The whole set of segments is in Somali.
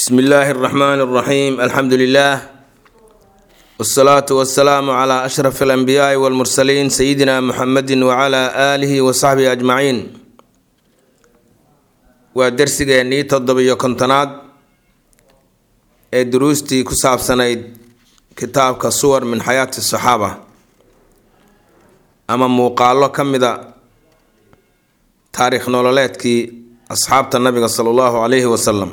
bsmi illaahi اraxmaan اraxiim alxamdu lilah wsalaatu wasalaamu cla ashraf alanbiyaai walmursaliin sayidina muxamedi wacala aalihi wasaxbihi ajmaciin waa dersigeennii toddobiyo kontonaad ee duruustii ku saabsanayd kitaabka suwar min xayaati saxaaba ama muuqaalo ka mida taariikh nololeedkii asxaabta nabiga sala allahu calayhi wasalam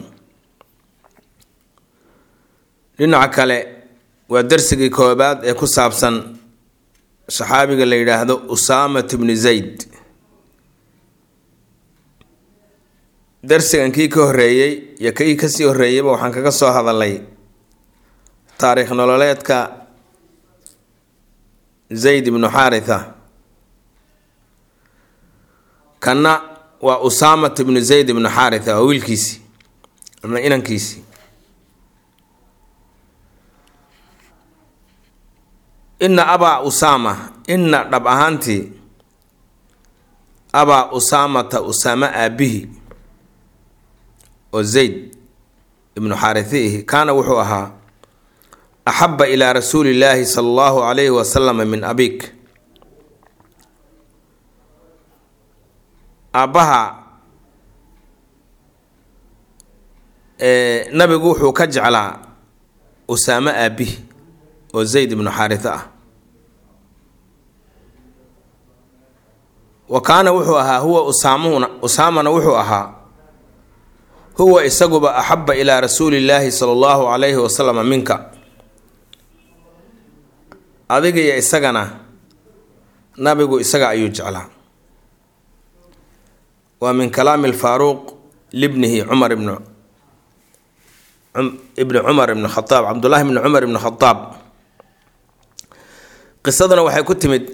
dhinaca kale waa darsigii koobaad ee ku saabsan saxaabiga la yidhaahdo usaamat bni zayd darsigan kii ka horeeyey iyo kii kasii horeeyeyba waxaan kaga soo hadalay taariikh nololeedka zayd ibnu xaaritha kanna waa usaamat ibnu zayd ibnu xaaritha waa wiilkiisii ama inankiisii ina abaa usaama ina dhab ahaantii abaa usaamata usaame aabihi oo zayd ibnu xaarihiihi kaana wuxuu ahaa axaba ilaa rasuuli illaahi sala allahu calayhi wasalama min abik aabbaha nabigu wuxuu ka jeclaa usaame aabihi oo zayd ibnu xaaritha ah wa kaana wuxuu ahaa huwa usaamuna usaamana wuxuu ahaa huwa isaguba axaba ilaa rasuuli illaahi sala allahu calayhi wasalama minka adiga iyo isagana nabigu isaga ayuu jeclaa waa min kalaami alfaaruuq libnihi cumar ibnu ibni cumar ibn khadaab cabdullaahi ibni cumar ibni khadaab qisaduna waxay ku timid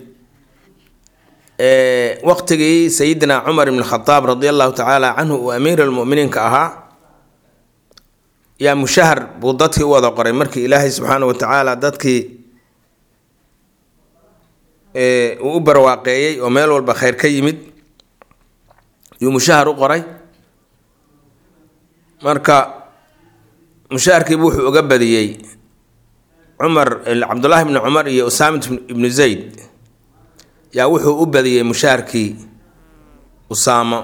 waqtigii sayidina cumar ibn khadaab radi allahu tacaala canhu uu amiir almuminiinka ahaa yaa mushahar buu dadkii u wada qoray markii ilaahay subxaana wa tacaala dadkii uu u barwaaqeeyey oo meel walba kheyr ka yimid yuu mushahar u qoray marka mushaharkiibu wuxuu uga badiyey cumar cabdullaahi bni cumar iyo usaamat ibnu zayd yaa wuxuu u badiyey mushaharkii usaamo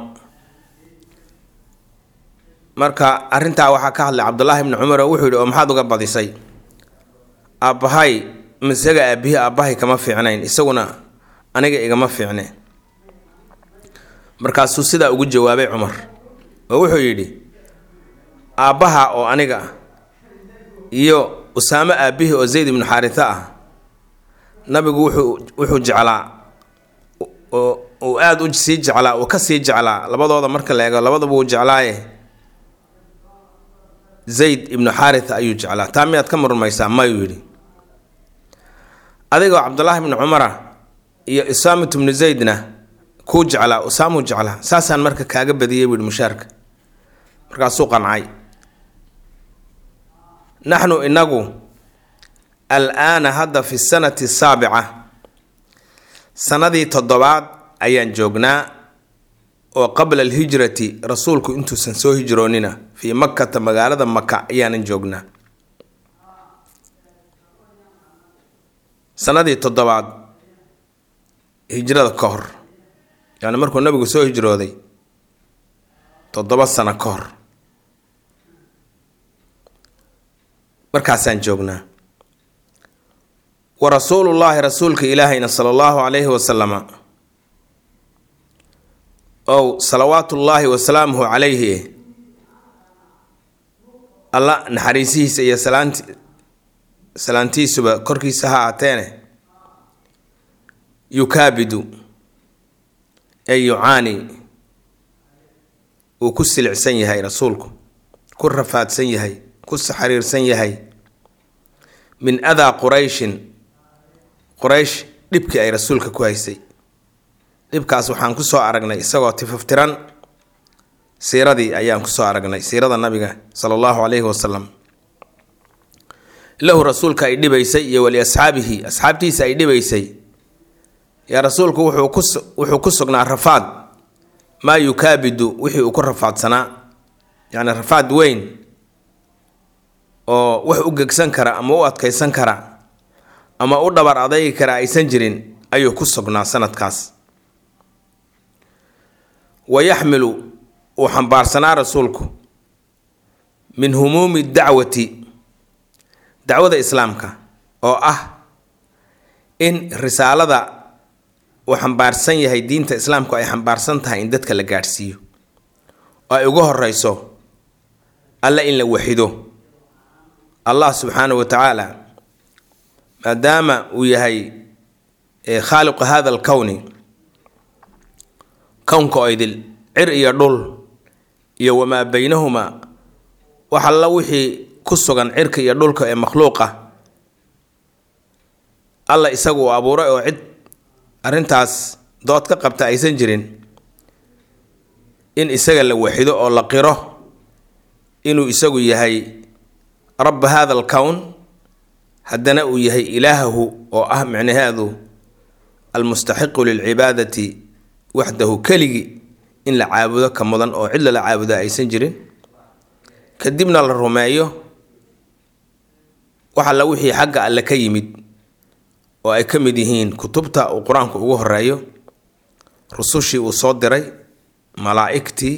marka arrintaa waxaa ka hadlay cabdullaahi bni cumar oo wuxuu yihi oo maxaad uga badisay aabbahay isaga aabbihi aabbahay kama fiicnayn isaguna aniga igama fiicne markaasuu sidaa ugu jawaabay cumar oo wuxuu yidhi aabbaha oo aniga iyo usaamo aabbihii oo zayd ibnu xaaritha ah nabigu wuxuu wuxuu jeclaa oo uu aada u sii jeclaa uu ka sii jeclaa labadooda marka la eego labadaba uu jeclaaye zayd ibnu xaaritha ayuu jeclaa taa miyaad ka murmaysaa mayuu yidhi adigoo cabdullaahi ibnu cumara iyo usaamat ibnu zaydna kuu jeclaa usaamuu jeclaa saasaan marka kaaga badiyey buu yihi mushaarka markaasuu qancay naxnu inagu al-aana hadda fi sanati saabica sanadii toddobaad ayaan joognaa oo qabla alhijrati rasuulku intuusan soo hijroonina fii makkata magaalada maka ayaanan joognaa sanadii toddobaad hijrada ka hor yani markuu nabigu soo hijrooday toddoba sano ka hor markaasaan joognaa wa rasuulullaahi rasuulka ilaahayna sala allahu calayhi wasalama ow salawaatullaahi wasalaamuhu calayhi alla naxariisihiisa iyo salaanti salaantiisuba korkiisa ha aateene yukaabidu ee yucaani uu ku silicsan yahay rasuulku ku rafaadsan yahay ku saxariirsan yahay min adaa qurayshin quraysh dhibkii ay rasuulka ku haysay dhibkaas waxaan kusoo aragnay isagoo tifaftiran siiradii ayaan kusoo aragnay siirada nabiga sala allahu calayhi wasalam lahu rasuulka ay dhibaysay iyo wali asxaabihi asxaabtiisa ay dhibaysay yaa rasuulku wuxuu ku sugnaa rafaad maa yukaabidu wixii uu ku rafaadsanaa yacni rafaad weyn oo wax u gegsan kara ama u adkaysan kara ama u dhabar adaygi kara aysan jirin ayuu ku sugnaa sanadkaas wa yaxmilu uu xambaarsanaa rasuulku min humuumi dacwati dacwada islaamka oo ah in risaalada uu xambaarsan yahay diinta islaamku ay xambaarsan tahay in dadka la gaadhsiiyo oo ay ugu horeyso alla in la waxido allah subxaanahu wa tacaala maadaama uu yahay khaaliqu hada alkowni kownka oo idil cir iyo dhul iyo wamaa baynahumaa wax alla wixii ku sugan cirka iyo dhulka ee makhluuqa alla isagu uu abuuray oo cid arrintaas dood ka qabta aysan jirin in isaga la waxido oo la qiro inuu isagu yahay rabba hada alkown haddana uu yahay ilaahahu oo ah micnaheedu almustaxiqu lilcibaadati waxdahu keligii in la caabudo ka mudan oo cid lala caabudo aysan jirin kadibna la rumeeyo wax alla wixii xagga alle ka yimid oo ay ka mid yihiin kutubta uu qur-aanku ugu horeeyo rusushii uu soo diray malaa'igtii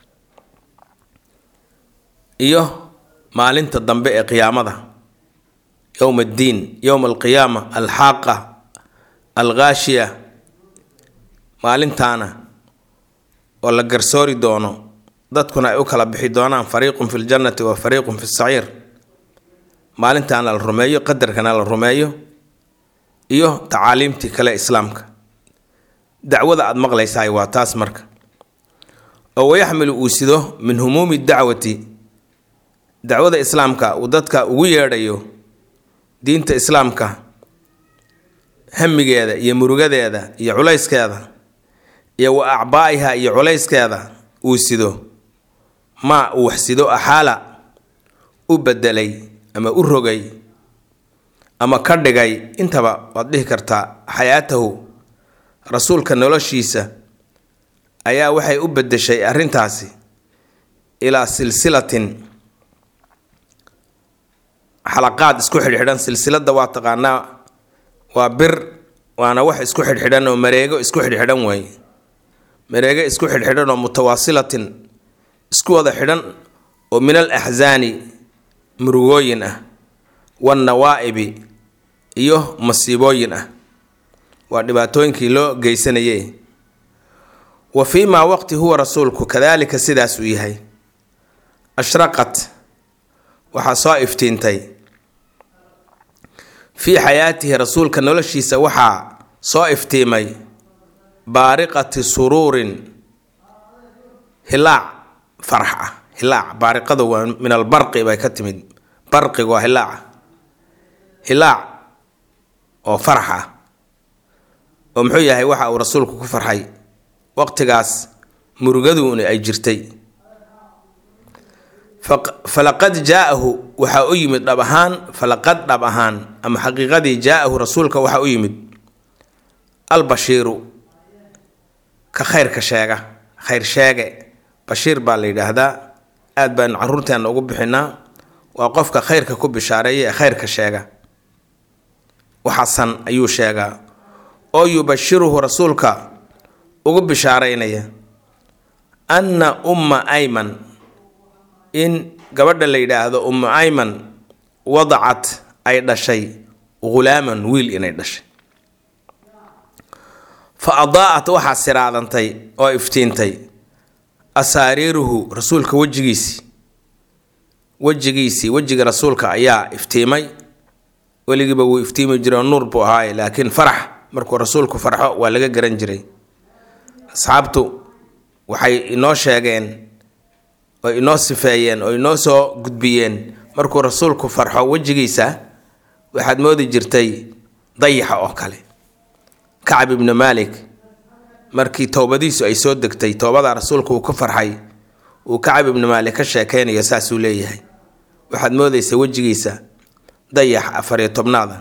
iyo maalinta dambe ee qiyaamada yowma addiin yowma alqiyaama alxaaqa alghaashiya maalintaana oo la garsoori doono dadkuna ay u kala bixi doonaan fariiqun fi ljannati wa fariiqun fi saciir maalintaana la rumeeyo qadarkana la rumeeyo iyo tacaaliimtii kale islaamka dacwada aada maqlaysahay waa taas marka oo wayaxmilu uu sido min humuumi dacwati dacwada islaamka uu dadka ugu yeedhayo diinta islaamka hamigeeda iyo murugadeeda iyo culayskeeda iyo wa acbaa'iha iyo culayskeeda uu sido maa uu wax sido axaala u bedelay ama u rogay ama ka dhigay intaba waad dhihi kartaa xayaatahu rasuulka noloshiisa ayaa waxay u bedeshay arrintaasi ilaa silsilatin xalaqaad isku xidhxidhan silsilada waa taqaanaa waa bir waana wax isku xidhxidhan oo mareego isku xidhxidhan wey mareego isku xidhxidhan oo mutawaasilatin isku wada xidhan oo min al axsaani murugooyin ah wannawaa'ibi iyo masiibooyin ah waa dhibaatooyinkii loo geysanayay wa fii maa waqti huwa rasuulku kadaalika sidaas uu yahay ashraqat waxaa soo iftiintay fii xayaatihi rasuulka noloshiisa waxaa soo iftiimay baariqati suruurin hilaac farax ah hilaac baariqadu waa min albarqi bay ka timid barqigu waa hilaaca hilaac oo farax ah oo muxuu yahay waxa uu rasuulku ku farxay waqtigaas murugaduuna ay jirtay falaqad jaa-ahu waxaa u yimid dhab ahaan falaqad dhab ahaan ama xaqiiqadii jaa-ahu rasuulka waxaa u yimid albashiiru ka khayrka sheega khayr sheege bashiir baa la yidhaahdaa aad baanu caruurteena ugu bixinaa waa qofka khayrka ku bishaareeya ee khayrka sheega waxasan ayuu sheegaa oo yubashiruhu rasuulka ugu bishaareynaya anna umma ayman in gabadha la yidhaahdo ummu ayman wadacat ay dhashay ghulaaman wiil inay dhashay fa adaa'at waxaa siraadantay oo iftiintay asaariiruhu rasuulka wejigiisii wejigiisii wejiga rasuulka ayaa iftiimay weligiiba wuu iftiimi jiray oo nuur buu ahaaye laakiin farax markuu rasuulku farxo waa laga garan jiray asxaabtu waxay inoo sheegeen oo inoo sifeeyeen oo inoo soo gudbiyeen markuu rasuulku farxo wejigiisa waxaad moodi jirtay dayaxa oo kale kacab ibnu maalik markii towbadiisu ay soo degtay toobada rasuulku uu ka farxay uu kacab ibnu maalik ka sheekeynayo saasuu leeyahay waxaad moodaysa wejigiisa dayax afariyo tobnaada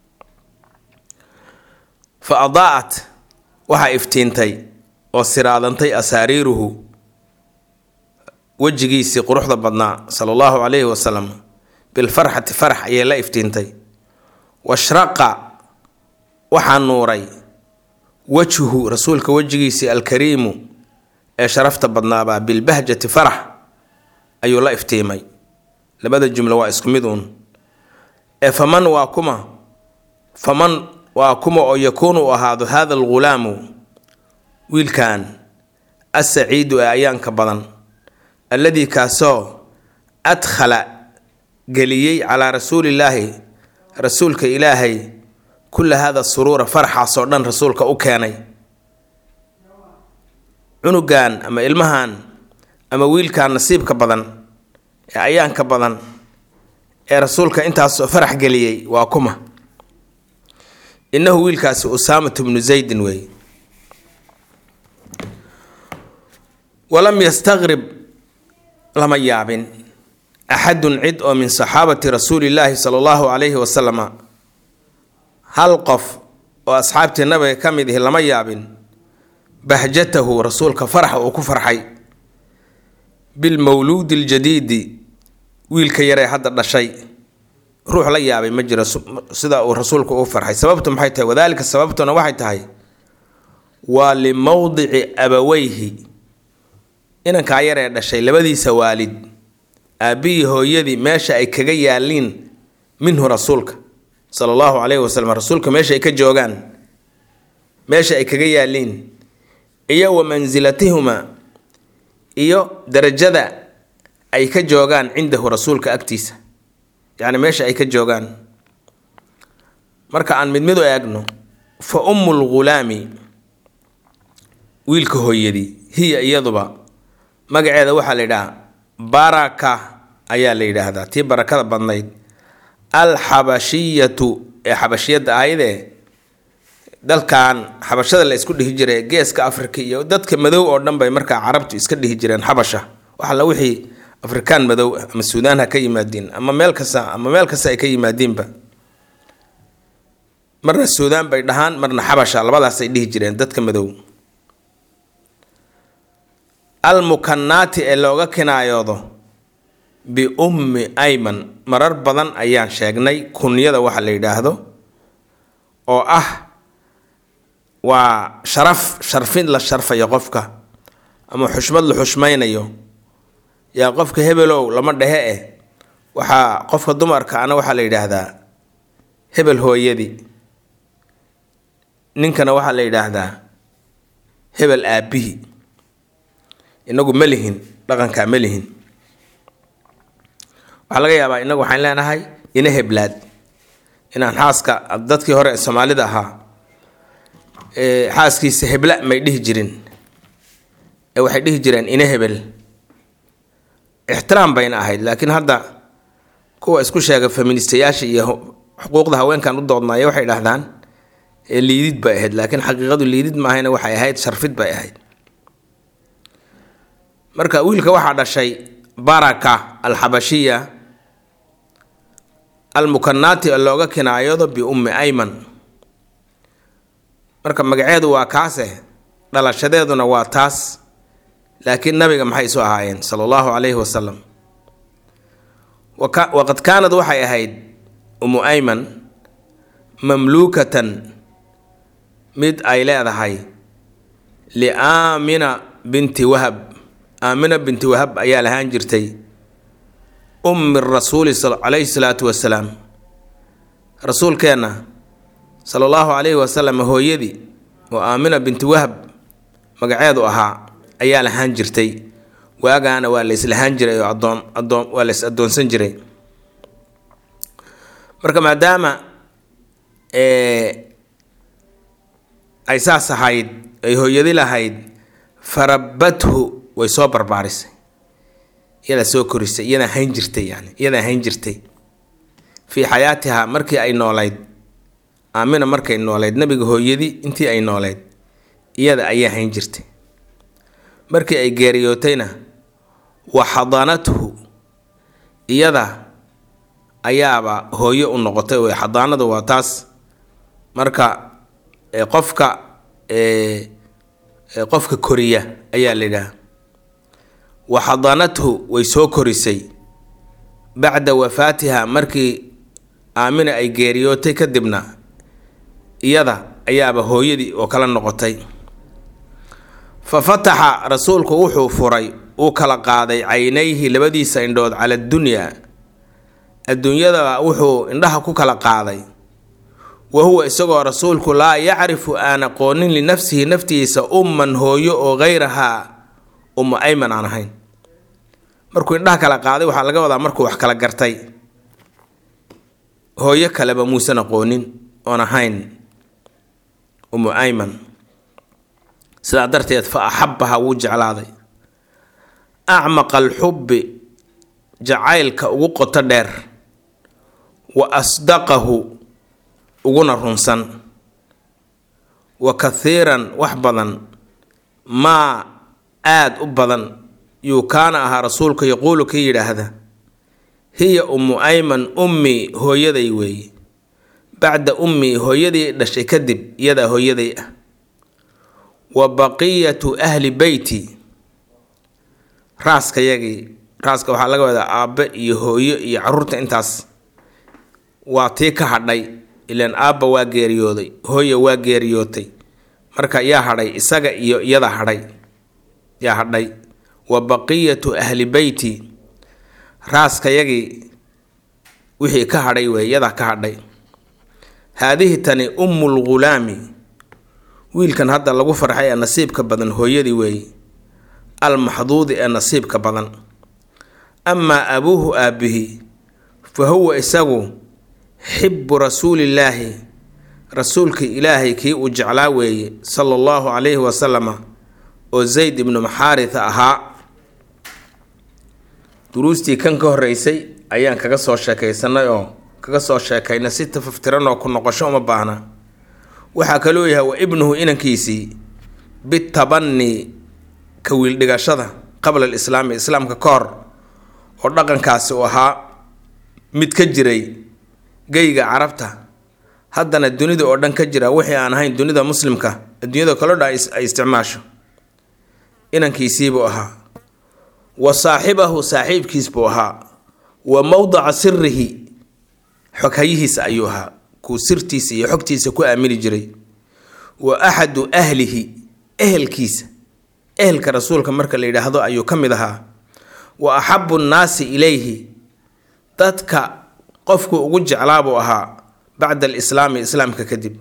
fa adaa'at waxaa iftiintay oo siraadantay asaariiruhu wejigiisii quruxda badnaa sala allahu calayhi wasalam bilfarxati farax ayay la iftiintay washraqa waxaa nuuray wajhu rasuulka wejigiisii alkariimu ee sharafta badnaabaa bilbahjati farax ayuu la iftiimay labada jumlo waa isku mid uun ee faman waa kuma faman waa kuma oo yakuunu u ahaado hada algulaamu wiilkan asaciidu ee ayaanka badan alladii kaasoo adkhala geliyey calaa rasuulillaahi rasuulka ilaahay kulla hada suruura farxaasoo dhan rasuulka u keenay cunugan ama ilmahan ama wiilkan nasiibka badan ee ayaanka badan ee rasuulka intaasoo farax geliyey waa kuma innahu wiilkaasi usaamatu bnu zaydin wey walam yastaqrib lama yaabin axadun cid oo min saxaabati rasuulillaahi sala allahu calayhi wasalama hal qof oo asxaabtii nabiga ka mid ihi lama yaabin bahjatahu rasuulka faraxa uu ku farxay bilmawluudi aljadiidi wiilka yaree hadda dhashay ruux la yaabay ma jiro sida uu rasuulku u farxay sababtu maxay tahay wadaalika sababtuna waxay tahay waa limowdici abaweyhi inankaa yaree dhashay labadiisa waalid aabbihii hooyadii meesha ay kaga yaaliin minhu rasuulka sala allahu calayhi wasalam rasuulka meesha ay ka joogaan meesha ay kaga yaaliin iyo wa mansilatihuma iyo darajada ay ka joogaan cindahu rasuulka agtiisa yacni meesha ay ka joogaan marka aan mid mid u eegno fa ummu lghulaami wiilka hooyadii hiya iyaduba magaceeda waxaa la yidhaha baraka ayaa la yidhaahdaa tii barakada badnayd alxabashiyatu ee xabashiyadda ahaydee dalkan xabashada la isku dhihi jiray geeska afrika iyo dadka madow oo dhan bay markaa carabtu iska dhihi jireen xabasha waxala wixii afrikaan madow ama suudaan ha ka yimaadiin ama meel kasta ama meel kasta ay ka yimaadiinba marna suudaan bay dhahaan marna xabasha labadaasay dhihi jireen dadka madow almukanaati ee looga kinaayoodo biummi ayman marar badan ayaan sheegnay kunyada waxa la yidhaahdo oo ah waa sharaf sharfin la sharfayo qofka ama xushmad la xushmaynayo yaa qofka hebelow lama dhehe eh waxaa qofka dumarka ana waxaa la yidhaahdaa hebel hooyadii ninkana waxaa la yidhaahdaa hebel aabbihii inagu ma lihin dhaqankaa ma lihin waxaa laga yaabaa inagu waxaan leenahay ina heblaad inaan xaaska dadkii hore ee soomaalida ahaa xaaskiisa hebla may dhihi jirin ee waxay dhihi jireen ina hebel ixtiraam bayna ahayd laakiin hadda kuwa isku sheega feministayaasha iyo xuquuqda haweenkan u doodnaya waxay dhahdaan liidid bay ahayd laakiin xaqiiqadu liidid maahayna waxay ahayd sharfid bay ahayd marka wiilka waxaa dhashay baraka alxabashiya almukanaati oo looga kinaayado biummi ayman marka magaceedu waa kaase dhalashadeeduna waa taas laakiin nabiga maxay isu ahaayeen sala allahu calayhi wasalam waqad kaanad waxay ahayd umu ayman mamluukatan mid ay leedahay liaamina binti wahab aamina binti wahab ayaa lahaan jirtay ummi rasuuli calayhi salaatu wasalaam rasuulkeenna sala allahu calayhi wasalam hooyadii oo aamina binti wahab magaceedu ahaa ayaa lahaan jirtay waagaana waa la islahaan jiray oo adoon adoon waa la is addoonsan jiray marka maadaama ay saas ahayd ay hooyadi lahayd farabathu way soo barbaarisay iyadaa soo korisay iyadaa hayn jirtay yani iyadaa hayn jirtay fii xayaatiha markii ay noolayd aamina markay noolayd nabiga hooyadii intii ay noolayd iyada ayaa hayn jirtay markii ay geeriyootayna wa xadaanathu iyada ayaaba hooyo u noqotay wey xadaanadu waa taas marka qofka qofka koriya ayaa la yidhaha wa xadaanathu way soo korisay bacda wafaatiha markii aamina ay geeriyootay kadibna iyada ayaaba hooyadii oo kala noqotay fa fataxa rasuulku wuxuu furay uu kala qaaday caynayhi labadiisa indhood cala addunyaa adduunyada wuxuu indhaha ku kala qaaday wa huwa isagoo rasuulku laa yacrifu aan aqoonin linafsihi naftiisa umman hooyo oo hayrahaa ummu ayman aan ahayn markuu indhaha kala qaaday waxaa laga wadaa markuu wax kala gartay hooyo kaleba muusan aqoonin oon ahayn ummu ayman sidaa darteed fa axabaha wuu jeclaaday acmaqa alxubbi jacaylka ugu qoto dheer wa asdaqahu uguna runsan wa kathiiran wax badan maa aada u badan yuu kaana ahaa rasuulka yaquulu kii yidhaahda hiya ummu ayman ummii hooyaday weeye bacda ummii hooyadii dhashay kadib iyadaa hooyaday ah wa baqiyatu ahli beyti raaskayagii raaska waxaa laga wadaa aabbe iyo hooyo iyo caruurta intaas waa tii ka hadhay ilaan aabba waa geeriyooday hooya waa geeriyootay marka yaa hadhay isaga iyo iyada hadhay yaa hadhay wa baqiyatu ahli beyti raaskayagii wixii ka hadhay wey iyadaa ka hadhay haadihi tani ummul ghulaami wiilkan hadda lagu farxay ee nasiibka badan hooyadii weeye almaxduudi ee nasiibka badan amaa abuuhu aabbihi fa huwa isagu xibbu rasuulillaahi rasuulka ilaahay kii uu jeclaa weeye sala allahu calayhi wasalama oo zayd ibnu maxaaritha ahaa duruustii kan ka horreysay ayaan kaga soo sheekaysanay oo kaga soo sheekaynay si tafaftiran oo ku noqosho uma baahna waxaa kaloo yahay wa ibnuhu inankiisii bitabani ka wiildhigashada qabla alislaami islaamka ka hor oo dhaqankaasi uu ahaa mid ka jiray geyga carabta haddana dunida oo dhan ka jira wixii aan ahayn dunida muslimka adduunyada kaloo dhan ay isticmaasho inankiisiibuu ahaa wa saaxibahu saaxiibkiis buu ahaa wa mowdaca sirihi xoghayihiisa ayuu ahaa kuu sirtiisa iyo xogtiisa ku aamini jiray wa axadu ahlihi ehelkiisa ehelka rasuulka marka la yidhaahdo ayuu ka mid ahaa wa axabu nnaasi ilayhi dadka qofku ugu jeclaabuu ahaa bacda alislaami islaamka kadib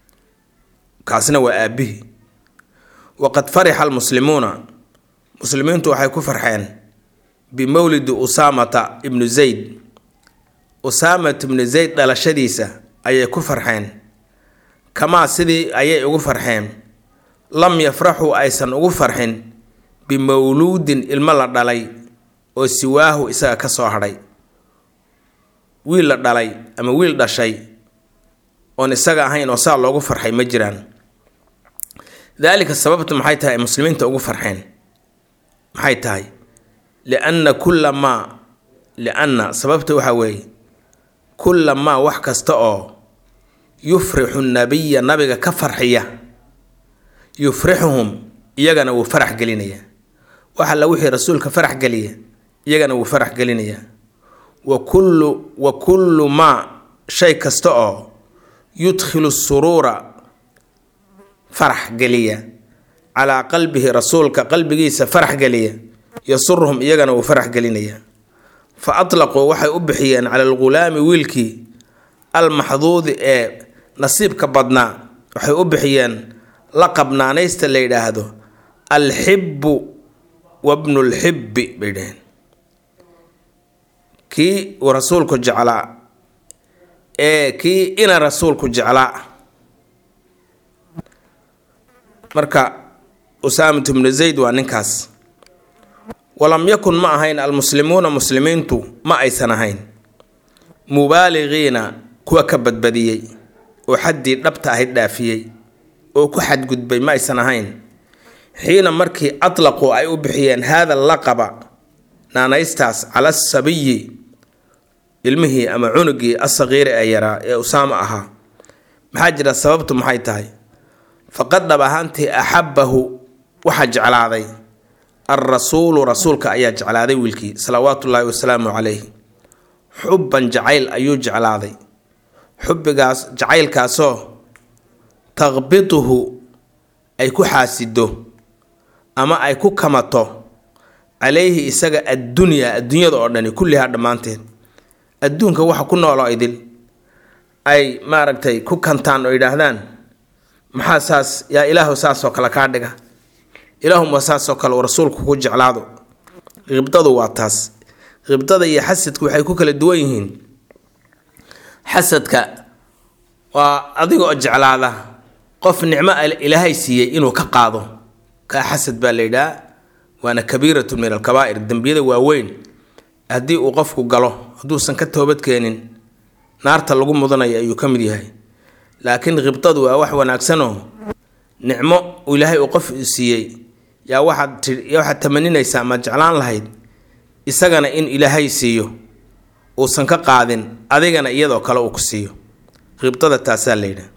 kaasna waa aabbihi waqad farixa almuslimuuna muslimiintu waxay ku farxeen bimowlidi usaamata ibnu zayd usaamat ibnu zayd dhalashadiisa ayay ku farxeen kamaa sidii ayay ugu farxeen lam yafraxuu aysan ugu farxin bimawluudin ilmo la dhalay oo siwaahu isaga ka soo hadhay wiil la dhalay ama wiil dhashay oon isaga ahayn oo saa loogu farxay ma jiraan daalika sababtu maxay tahay ay muslimiinta ugu farxeen maxay tahay lianna kulla maa lianna sababta waxaa weeye kulla maa wax kasta oo yufrixu nabiya nabiga ka farxiya yufrixuhum iyagana wuu farax gelinayaa wax alla wixii rasuulka farax geliya iyagana wuu farax gelinayaa wa kullu wa kullu maa shay kasta oo yudkhilu suruura farax geliya calaa qalbihi rasuulka qalbigiisa farax geliya yasuruhum iyagana wuu farax gelinayaa fa atlaquu waxay u bixiyeen cala algulaami wiilkii almaxduudi ee nasiibka badnaa waxay u bixiyeen laqab naanaysta la yidhaahdo alxibbu wabnulxibbi bay dhaheen kii uu rasuulku jeclaa ee kii ina rasuulku jeclaa marka usaamatu bnu zayd waa ninkaas walam yakun ma ahayn almuslimuuna muslimiintu ma aysan ahayn mubaaliqiina kuwa ka badbadiyey oo xaddii dhabta ahayd dhaafiyey oo ku xadgudbay ma aysan ahayn xiina markii atlaquu ay u bixiyeen haada laqaba naanaystaas cala sabiyi ilmihii ama cunugii asaqiiri ee yaraa ee usaama ahaa maxaa jira sababtu maxay tahay faqad dhab ahaantii axabbahu waxaa jeclaaday alrasuulu rasuulka ayaa jeclaaday wiilkii salawaatullaahi wasalaamu calayh xubban jacayl ayuu jeclaaday xubbigaas jacaylkaasoo taqbiduhu ay ku xaasido ama ay ku kamato calayhi isaga addunyaa adduunyada oo dhani kullihaa dhammaanteed adduunka waxa ku nooloo idil ay maaragtay ku kantaan oo yidhaahdaan maxaa saas yaa ilaahu saasoo kale kaa dhiga ilaahuma saasoo kale uu rasuulku ku jeclaado qibdadu waa taas qibdada iyo xasadku waxay ku kala duwan yihiin xasadka waa adigoo jeclaada qof nicmo ilaahay siiyey inuu ka qaado kaa xasad baa la yidhaha waana kabiiratu min alkabaa'ir dembiyada waaweyn haddii uu qofku galo hadduusan ka toobadkeenin naarta lagu mudanayo ayuu ka mid yahay laakiin khibdadu waa wax wanaagsanoo nicmo ilaahay uu qof siiyey yaa waxaad ti waxaad tamaninaysaa ma jeclaan lahayd isagana in ilaahay siiyo uusan ka qaadin adigana iyadoo kale uu ku siiyo khibdada taasaa la yidhaha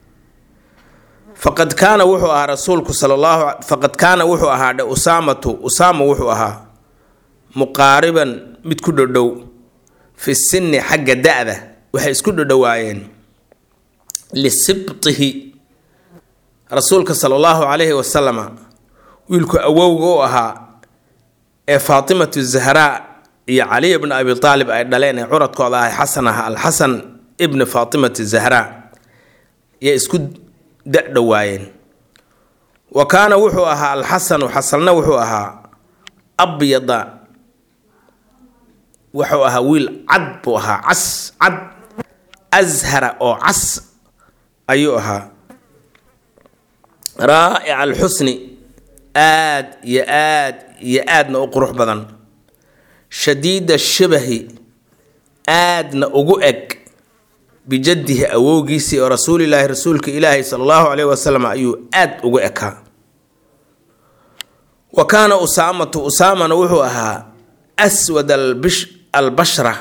faqad kaana wuxuu ahaa rasuulku sala allahu faqad kaana wuxuu ahaa dhe usaamatu usaama wuxuu ahaa muqaariban mid ku dhodhow fi sinni xagga da-da waxay isku dhodhowaayeen lisibtihi rasuulka sala allahu calayhi wasalama wiilku awowga u ahaa ee faatimatu zahraa iyo caliy bni abi aalib ay dhaleen ee curadkooda ahay xasan aha alxasan ibni faatimati zahraa yay isku da-dhowaayeen wa kaana wuxuu ahaa alxasanu xasanna wuxuu ahaa abyada wuxuu ahaa wiil cad buu ahaa cas cad ashara oo cas ayuu ahaa raa'ica alxusni aad iyo aad iyo aadna u qurux badan shadiida shabahi aadna ugu eg bijaddihi awowgiisii oo rasuulilaahi rasuulka ilaahi sala allahu caleyhi wasalam ayuu aad ugu ekaa wa kaana usaamatu usaamana wuxuu ahaa aswad albish albashra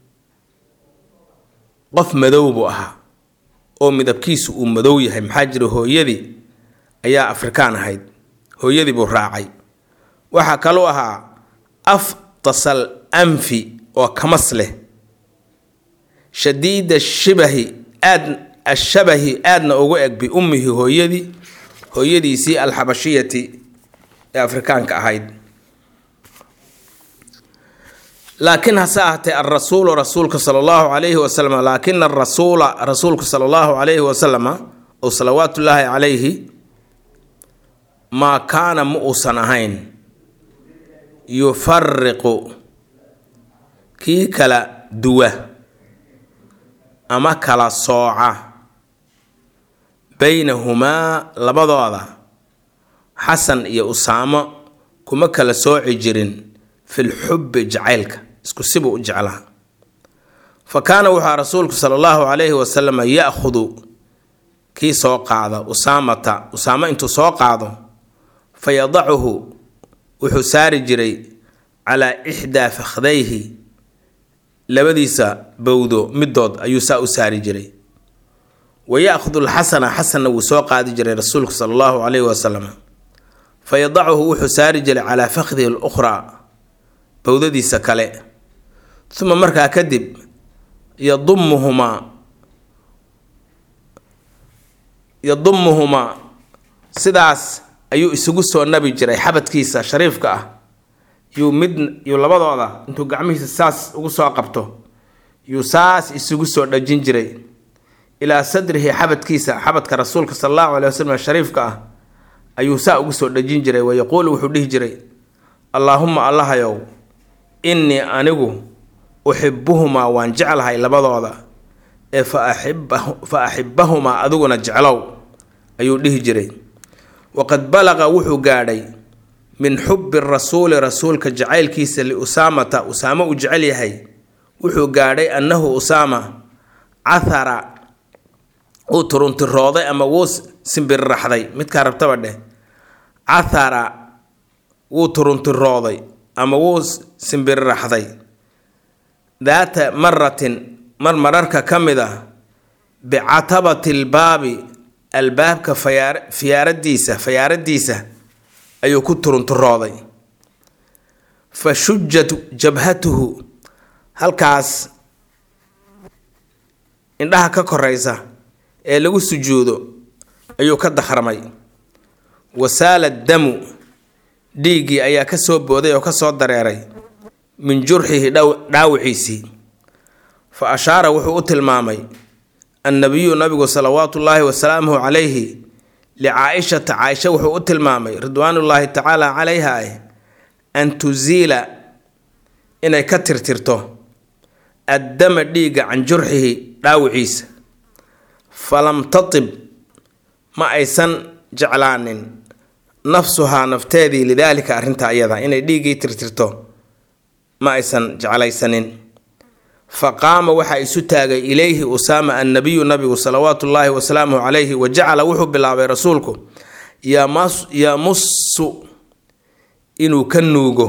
qof madow buu ahaa oo midabkiisu uu madow yahay maxaa jira hooyadii ayaa afrikaan ahayd hooyadii buu raacay waxaa kaluu ahaa aftasal anfi oo kamas leh shadiida shibahi aad ashabahi aadna ugu eg biummihi hooyadii hooyadiisii alxabashiyati ee afrikaanka ahayd laakiin hase ahatee alrasuulu rasuulka sala allahu calayhi wasalam laakina arasuula rasuulka sala allahu calayhi wasalama oo salawaatullaahi calayhi maa kaana ma uusan ahayn yufariqu kii kala duwa ama kala sooca baynahumaa labadooda xasan iyo usaamo kuma kala sooci jirin fil xubbi jacaylka isku sibuu u jeclaa fa kaana wuxua rasuulku sala allahu calayhi wasalam ya-khudu kii soo qaada usaamata usaamo intuu soo qaado fa yadacuhu wuxuu saari jiray calaa ixdaa fakhdayhi labadiisa bowdo midood ayuu saa u saari jiray wa ya-khudu lxasana xasanna wuu soo qaadi jiray rasuulku sala allahu calayhi wasalam fa yadacuhu wuxuu saari jiray calaa fakhdihi lukhraa bowdadiisa kale uma markaa kadib yadumuhumaa yadumuhumaa sidaas ayuu isugu soo nabi jiray xabadkiisa shariifka ah yuu mid yuu labadooda intuu gacmihiisa saas ugu soo qabto yuu saas isugu soo dhajin jiray ilaa sadrihi xabadkiisa xabadka rasuulka sala allahu caley wasalam shariifka ah ayuu saa ugu soo dhajin jiray wayaquulu wuxuu dhihi jiray allaahuma allahayow innii anigu uxibuhumaa waan jeclahay labadooda ee fa axibbahumaa adiguna jeclow ayuu dhihi jiray waqad balaqa wuxuu gaadhay min xubbi rasuuli rasuulka jacaylkiisa liusaamata usaamo uu jecel yahay wuxuu gaadhay annahu usaama cathara wuu turuntirooday ama wuu simbirraxday midkaa rabtaba dheh cathara wuu turuntirooday ama wuu simbirraxday daata maratin mar mararka ka mid ah bicatabati lbaabi albaabka fayaar fiyaaradiisa fayaaradiisa ayuu ku turunturooday fa shujat jabhatuhu halkaas indhaha ka koraysa ee lagu sujuudo ayuu ka dakramay wasaala damu dhiiggii ayaa ka soo booday oo ka soo dareeray min jurxihi dhaawiciisii fa ashaara wuxuu u tilmaamay annabiyu nabigu salawaatu ullaahi wasalaamuhu calayhi licaa-ishata caaisha wuxuu u tilmaamay ridwaanullaahi tacaala calayha ah an tusiila inay ka tirtirto addama dhiigga can jurxihi dhaawiciisa falam tatib ma aysan jeclaanin nafsuhaa nafteedii lidaalika arrinta ayada inay dhiiggii tirtirto ma aysan jeclaysanin fa qaama waxaa isu taagay ilayhi usaama annabiyu nabigu salawaatu ullaahi wasalaamuhu calayhi wa jacala wuxuu bilaabay rasuulku yamusu inuu ka nuugo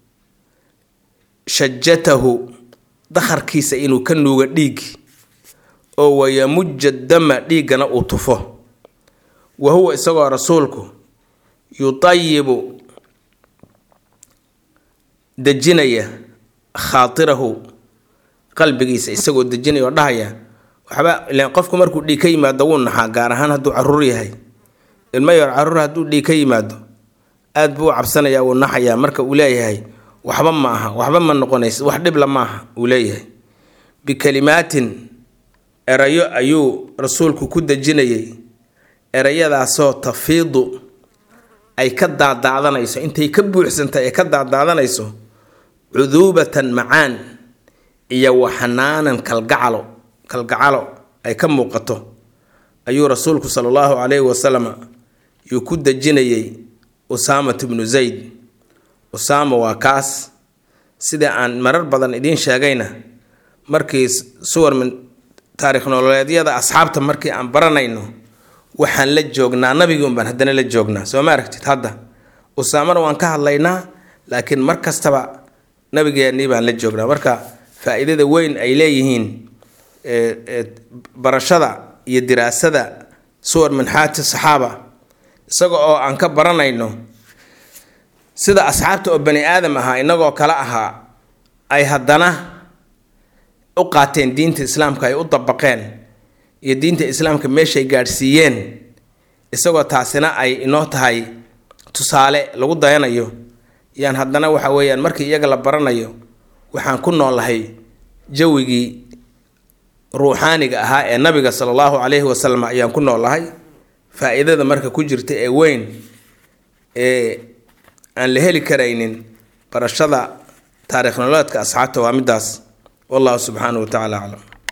shajatahu dakharkiisa inuu ka nuugo dhiiggi oo wayamuja dama dhiiggana uu tufo wa huwa isagoo rasuulku yutayibu dejinaya khaatirahu qalbigiisa isagoo dejinaya oo dhahaya waxba ileen qofku markuu dhiig ka yimaado wuu naxaa gaar ahaan hadduu caruur yahay ilmo yar caruur hadduu dhiig ka yimaado aad buu u cabsanayaa wuu naxayaa marka uu leeyahay waxba ma aha waxba ma noqonaysa wax dhibla ma aha uu leeyahay bikalimaatin erayo ayuu rasuulku ku dejinayay erayadaasoo tafiidu ay ka daadaadanayso intay ka buuxsantay ay ka daadaadanayso cuduubatan macaan iyo waxanaanan kalgacalo kalgacalo ay ka muuqato ayuu rasuulku sala allahu calayhi wasalam yuu ku dejinayay usaamat bnu zayd usaama waa kaas sida aan marar badan idiin sheegayna markii suwar min taarikh nololeedyada asxaabta markii aan baranayno waxaan la joognaa nabigii unbaan haddana la joognaa soo ma aragtid hadda usaamana waan ka hadlaynaa laakiin mar kastaba nabigeennii baan la joognaa marka faa-iidada weyn ay leeyihiin barashada iyo diraasada suwar min xaati saxaaba isaga oo aan ka baranayno sida asxaabta oo bani aadam ahaa inagoo kale ahaa ay haddana u qaateen diinta islaamka ay u dabaqeen iyo diinta islaamka meeshay gaadhsiiyeen isagoo taasina ay inoo tahay tusaale lagu dayanayo yaan haddana waxa weeyaan markii iyaga la baranayo waxaan ku noolahay jawigii ruuxaaniga ahaa ee nabiga sala allahu calayhi wasalam ayaan ku noolahay faa-iidada marka ku jirta ee weyn ee aan la heli karaynin barashada taarikh nololeedka asxaabta waa midaas wallahu subxaanahu wa tacala aclam